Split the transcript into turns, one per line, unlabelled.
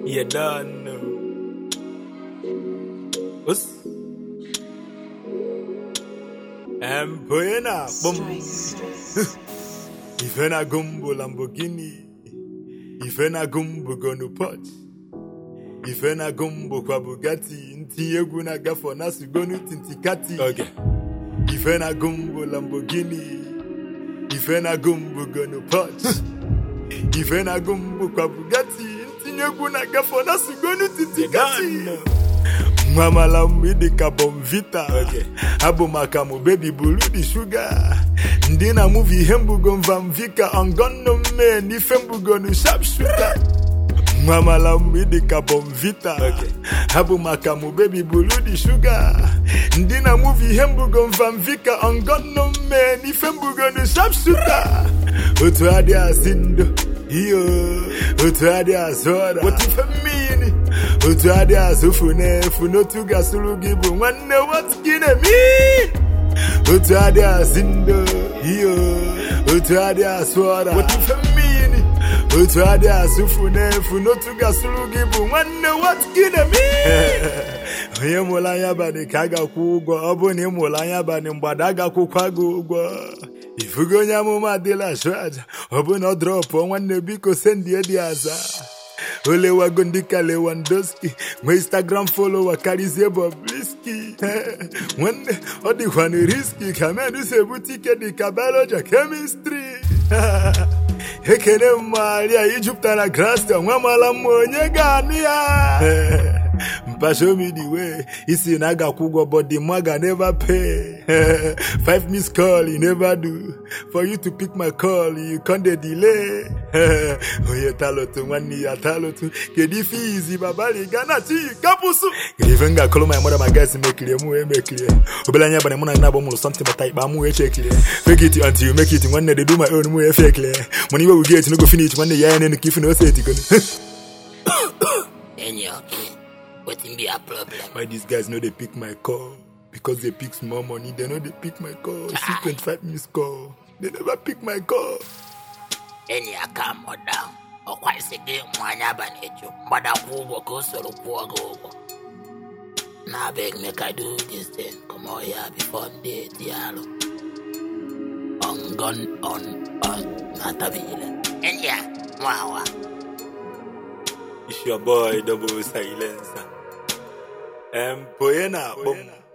You don't know. Us. Empoena, boom. Ife na gumbo Lamborghini. Ife na gumbo gonu Porsche. Ife na gumbo kwa Bugatti. Nti egwu na gafọ na sugonu tintikati. Okay. Ife na gumbo Lamborghini. Ife na gumbo gonu Porsche. Ife na gumbo kwa Bugatti. Nti egwu na gafọ na sugonu tintikati. Nwamala mgbe dị ka Bonvita abụ maka mụ bebi buru di shuga ndị na muvi ihe mbugo mvamvika ongono mme n'ife mbugonu sharpshooter Nwamala mgbe dị ka Bonvita abụ maka mụ bebi buru di shuga ndị na muvi ihe mbugo mvamvika ongono mme n'ife mbugonu sharpshooter otu adị asị ndo iyo otu adị azụ ọra otife mmiri otu adị azụfu n'efu n'otu gasụrụ gị bụ nwanne what gị na-eme otu adị azị ndo iyo otu adị asụ ọra otife mmiri otu adị azụfu n'efu n'otu gasụrụ gị bụ nwanne what gị na-eme onye mụrụ anya banị ka a ga-akwụ ụgwọ ọ bụ na ị mụrụ anya banị mgbada a ga-akwụkwa gị ụgwọ ifugo onye amụma adịla achụ aja ọ bụ na ọ drọpụ nwanne biko sendie dị aza olewago ndị ka Lewandowski nwee instagram folowa karịzie Bobrisky nwanne ọ dịkwanụ riski ka menu si ebute ike dị ka biology chemistry ekene mmaria ijupụtara grasta nwamala mma onye ga-anụ ya mpashomidiwe isi na aga-akwụ ụgwọ but the maga never pay five miss call you never do for you to pick my call you con dey delay onye talotu nwanne ya talotu kedu ife izi babali gana chi kapụsụ kedu ife m ga-akọrọ my mother my guys mekirie mụ wee mekirie obere anya abalị mụ na na-abụ mụrụ something bata ikpa mụ wee chekirie fake it until you make it nwanne dey do my own mụ wee fekirie mana iwe wuget no go finish nwanne ya ya nenu ka ife na ose etigonu
Enyi okay. Wetin be your problem?
why these guys no dey pick my call because they pick small money they no dey pick my call see 25 miss call they never pick my call
Enyi ya calm down. Ọkwa isi gị mụ anya abalị eju mgbada kwụ ụgwọ ka o soro kwụọ gị ụgwọ. Na abeg make I do this thing comot here before m dey eti alụ. On gun on on na-atabile. Enyi ya nwa awa.
it's your boy double silencer empoye na akpọ m